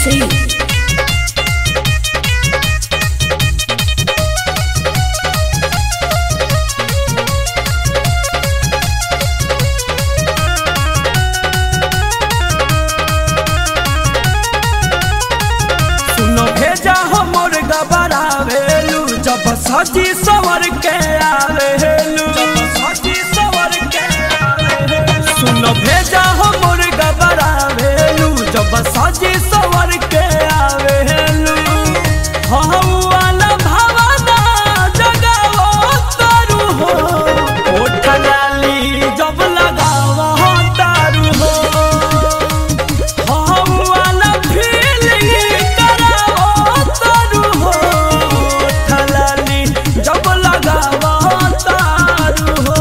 Singh. सुनो भेजा हमर गबरावेलू जब सजी सवर के आवेलू सजी सवर के आवेलू सुनो भेजा हमर गबरावेलू जब सजी सवर के आवेलू हौवाला भावना जगावो तारू हो ओठ लाली जब लगावो तारू हो हम वाला feeling करावो तारू हो ठलाली जब लगावो तारू हो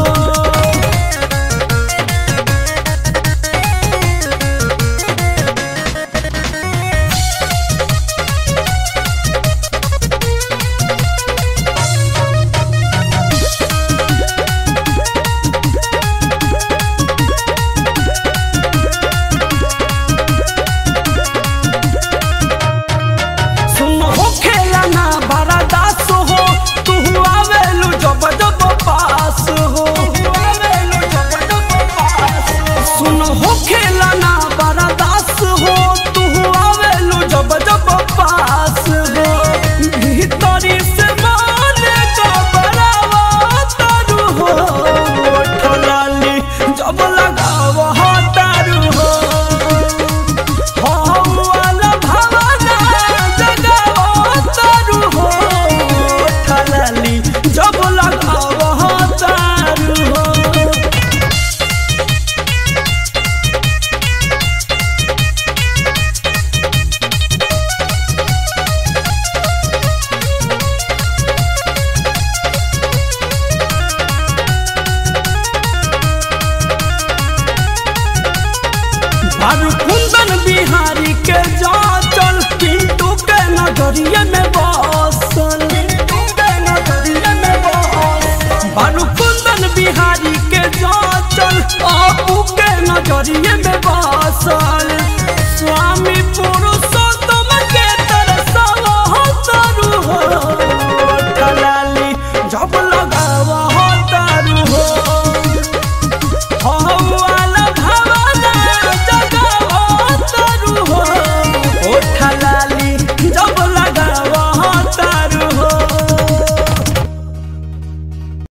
सुनो हो खेला ना बड़ा दास हो तू आवेलू जब जब पास हो सुनो हो खेला ना बड़ा दास हो तू आवेलू जब जब पास हो भीतरी से माने का बड़ावा तारू हो ठलाली जब लगावा तारू हो हम वाला भावना जगावो तारू हो ठलाली जब लगावो तारू हो बारू कुंदन बिहारी के जाचल पिंटू के नजरिए में बसल पिंटू के नजरिए में बसल बारू कुंदन बिहारी के जाचल आपू के नजरिए में बसल स्वामी पुरु